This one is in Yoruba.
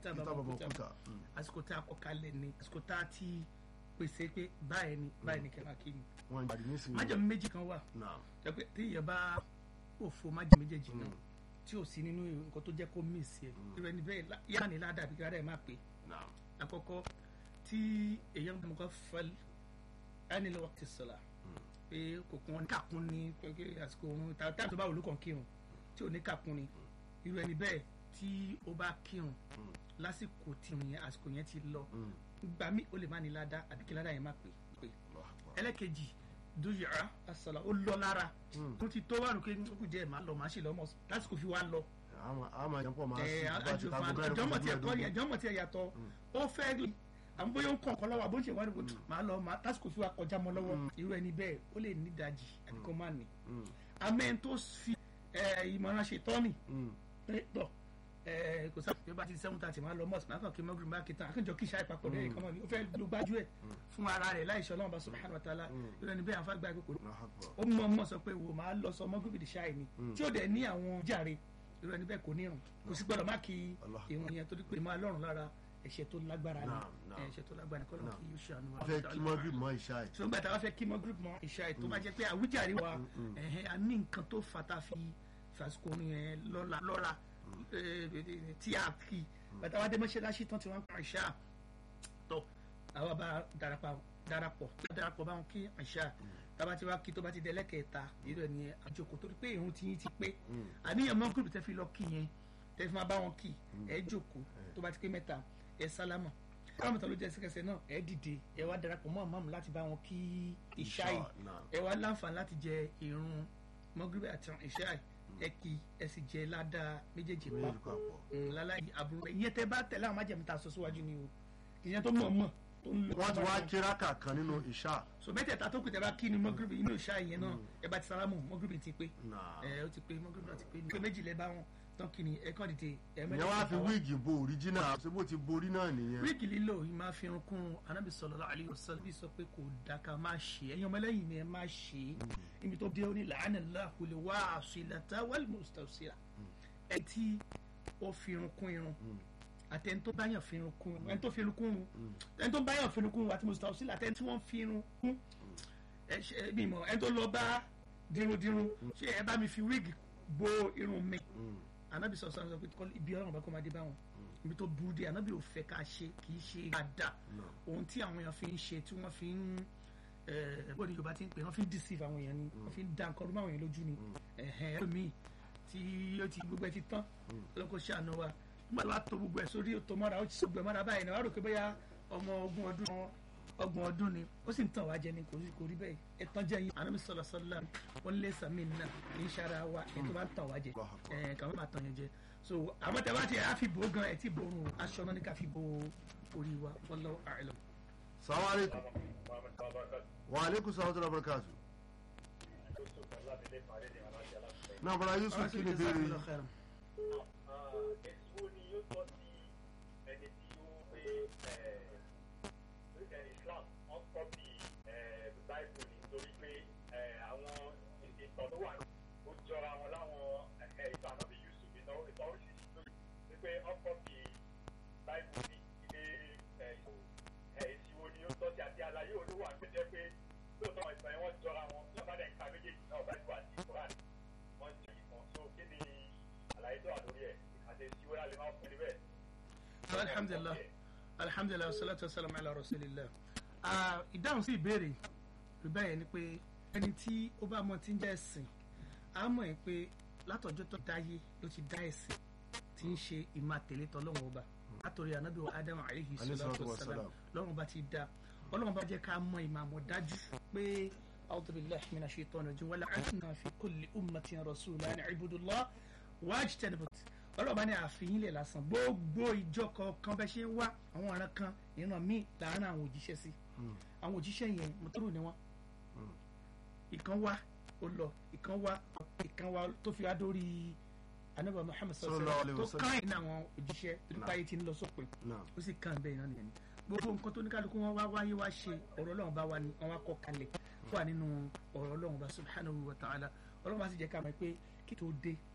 kìtàbà mọ̀kútà àsìkò tá a kọ kalẹ̀ ni àsìkò tá a ti pèsè pé báyìí ni báyìí ni kẹ́mà kí ni. wọn ń gbàdí nísìnyí. májèmí méjì kan wà Naam. jẹ́ pé tí ìyẹn bá òfo májèmí méjèèjì náà tí ò sí nínú nǹkan tó jẹ́ kó mí sí ẹ̀ irú ẹni bẹ́ẹ̀ lá- yára ni ládàá bí kíláàdà ẹ̀ máa pè é Naam. àkọ́kọ́ tí èèyàn gbọ́n kọ́ fẹ́l ẹni lọ́wọ́ ti sọ̀la pé kò kún ní kàkún ní pé àsìkò òun táwọn tó bá wò ló kàn kírun tí ò ní kàkún ni irú ẹni bẹ́ẹ̀ tí ó bá kírun lásìkò tí òun yẹn àsìkò yẹn ti lọ gbà mí ó lè má ní ládàá àbí kí ládàá yẹn má pè pé Allahu Akbar. ẹlẹ́kejì dùyàrá asọ̀la ó lọ lára tó ti tó wà lókè ó kù jẹ́ màá lọ màá sì lọ mọ̀ lásìkò fi wá lọ àmọ́ àmọ́ àjẹpọ̀ máa ẹ sì bá ti tago mẹ́rin àjọmọ̀ fún tí ẹ kọ́ ẹ̀dógún. yẹn àjọmọ̀ tí ẹ yàtọ̀ ó fẹ́ rí àwọn bóyá ó ń kọ̀ọ̀kan lọ́wọ́ àbóṣe wà níbo màá lọ màá tásìkò fi wá kọjá mọ́ lọ́wọ́ irú ẹni bẹ́ẹ̀ ó lè ní ìdajì àti kó má ní. Mm. amẹ́n tó fi ẹ, ìmọ̀ràn ṣe tọ́nì Mm. pé tọ̀ ẹ, kò sáà bí ó bá ti sẹ́wọ́n tàti máa lọ mọ́ọ̀sì máa kàn kí mọ́gìrì máa kìtàn àkànjọ kí ìṣá ìpapọ̀ lẹ́yìn kan mọ́ ni ó fẹ́ lo gbájú ẹ̀ fún ara rẹ̀ láìṣọ́ ọlọ́run bá subhanahu wa ta'ala irú ẹni bẹ́ẹ̀ àfáàgbà ìkókò Allahu Akbar. ó mọ̀ mọ̀ sọ pé wò máa lọ sọ mọ́gìrì ṣáì ni tí ó dẹ̀ ní àwọn jàre irú ẹni bẹ́ẹ̀ kò ní irun kò sí gbọ́dọ̀ má kí Allah. irun yẹn torí pé máa lọ́rùn lára ẹ̀ṣẹ̀ tó lágbára ni Naam, naam. ẹ̀ṣẹ̀ tó lágbára ni kọ́lọ́ kí yóò ṣàánú wa. wọ́n fẹ́ kí mọ́gìrì mọ́ ìṣá ẹ̀. ṣùgbọ́n gbàtà wá fẹ́ kí mọ́ group mọ́ ìṣá ẹ̀ tó bá jẹ́ pé àwíjàre wa ẹ̀hẹ́n, a ní nǹkan tó fata fi fàṣikò yẹn lọ́la lọ́ra eh, tí a kì gbàtà wá dé mọ́ṣáláṣí tán tí wọ́n ń pa ìṣá tọ́ àwa bá darapọ̀ darapọ̀ darapọ̀ báwọn kí ìṣá tába tí wàá kí tó bá ti dẹ́lẹ́kẹ̀ẹ́ta irú ẹ̀ ní àjòkò torí pé ìrun ti yín ti pé àníyàn mọ́ group tẹ́ fi lọ kí yẹn tẹ́ fi máa bá wọn kí ẹ jòkó tó bá ti pé mẹ́ta ẹ sálámà sálámà tó ló jẹ́ ẹsẹ̀kẹsẹ̀ náà ẹ dìde ẹ wá darapọ̀ mọ́ àmọ́ láti bá wọn kí ìṣáì Naam. ẹ wá láǹfààní láti jẹ ìrun mọ́gíríbì àti ìṣáì ẹ kí ẹ sì jẹ ládàá méjèèjì méjì papọ̀ papọ̀. láláyé àbúrò ìyẹn tẹ bá tẹ̀lé àwọn májèmí tá a sọ síwájú ni o ìyẹn tó mọ̀ mọ̀ tó ń lò wọ́n ti wá kíráka kan nínú ìṣá. so mẹ́tẹ̀ẹ̀ta tó kù tẹ bá kí ni mọ́gíríbì inú ìṣáì yẹn náà ẹ bá ti sálámù mọ́gíríbì ti pé Naam. ẹ ó ti pé mọ́gíríbì náà ti pé pé méjì lẹ bá wọn tán kí ni ẹ kàn dìde ẹ ìyẹn wá fi wíìgì bo òríjínà ṣé bó ti borí náà nìyẹn. wíìgì lílò yìí máa fi irun kún anábì sallallahu alaihi wasallam bí sọ pé kò dáka má ṣe ẹ̀yin ọmọlẹ́yìn ni ẹ má ṣe ibi tó dé ó ní la'anallahu al-wasilata wal-mustawsila ẹ tí ó fi irun kún irun àtẹni tó báyàn fi irun kún irun ẹni tó fi irun kún irun ẹni tó báyàn fi irun kún irun àti mustawsila àtẹni tí wọ́n fi irun kún ẹ ṣe bí mọ ẹni tó lọ bá dirundirun ṣé ẹ bá mi fi wíìgì bo irun mi anabi sọ sọ pé kọ́ ibi ọlọ́run bá kọ́ máa dé báwọn ibi tó burú dé anabi ò fẹ́ ká ṣe kì í ṣe dáadáa ohun tí àwọn èèyàn fi ń ṣe tí wọ́n fi ń bó ni yorùbá ti ń pè wọ́n fi ń deceive àwọn èèyàn ni wọ́n fi ń da nǹkan ọdún àwọn èèyàn lójú ni ẹlòmíì tí ó ti gbogbo ẹ ti tán ọlọ́kọ̀ ṣe àná wa nígbà tó bá to gbogbo ẹ sórí tó mọ́ra ó ti sọ gbogbo ẹ mọ́ra báyìí náà wàá rò pé bóyá ọmọ ogún ọdún ọgbọ̀n ọdún ni ó sì ń tàn wá jẹ ni kò rí kò rí bẹ́ẹ̀ ẹ tán jẹ yín ànábi sọlọ sọlá wọn lé sàmì náà kì í ṣara wa ẹ tó bá ń tàn wá jẹ ẹ kàwé máa tàn yẹn jẹ so àmọ́ tẹ bá ti á fi bò ó gan ẹ ti bò ó rùn aṣọ náà ní ká fi bò orí wa wallahu a'lam. salamu aleykum wa aleykum salaam wa rahmatulahi náà bọ́lá yusuf kí ni béèrè yìí. èso ni yóò tọ́ sí ẹni tí ó pé islam wọ́n kọ́ bí báìbù nítorí pé àwọn ìtàn tó wà ó jọra wọn láwọn ìtàn ànábì yusuf ìtàn ìtàn oríṣiríṣi tó yìí pé wọ́n kọ́ bí báìbù ní ilé èsì wo ni yóò tọ́ sí àti àlàyé olówó àgbẹ̀jẹ́ pé lóòótọ́ ìtàn yẹn wọ́n jọra wọn ní ọ̀bá dẹ̀ ń ka méjèèjì náà báìbù àti koran wọ́n jẹ́ ìkan so kí ni àlàyé tó wà lórí ẹ̀ àti èsì wo la lè máa fún níbẹ̀. alhamdulilah alhamdulilah salatu wa salam ala rasulillah ìdáhùn sí ìbéèrè rí bẹ́ẹ̀ ni pé ẹni tí ó bá mọ tí ń jẹ́ ẹ̀sìn á mọ̀ ẹ́ pé látọjọ́ tó dáyé ló ti dá ẹ̀sìn tí ń ṣe ìmọ̀ àtẹ̀lé tọ́lọ́wọ́n ọba látòrí anábì wa adam alayhi salatu wa salam lọ́run bá ti dá ọlọ́run bá jẹ́ ká mọ ìmọ̀ àmọ̀ dájú pé a'udhu billahi minash shaitani rajim wa la'anna fi kulli ummatin rasulan an i'budu Allah wajtanibut ọlọ́ọ̀bá ní àfihàn ilẹ̀ lásán gbogbo ìjọ kọ̀ọ̀kan bẹ́ẹ̀ ṣe ń wá àwọn ọ̀ràn kan ìran míì láàárín àwọn òjíṣẹ́ sí àwọn òjíṣẹ́ yẹn mọ̀tòrò ni wọ́n ìkan wá ó lọ ìkan wá ìkan wá tó fi wá dórí anábà Muhammad sallallahu alaihi wasallam tó kàn ní àwọn òjíṣẹ́ nípa ayé tí ń lọ sópin ó sì kàn bẹ́ẹ̀ náà nìyẹn gbogbo nǹkan tó ní kálukú wọn wá wáyé wá ṣe ọ̀rọ̀ Ọlọ́run bá wà ní wọn wá kọ́ kalẹ̀ fún wa nínú ọ̀rọ̀ Ọlọ́run bá subhanahu wa ta'ala Ọlọ́run bá sì jẹ́ ká mọ̀ pé kí tó dé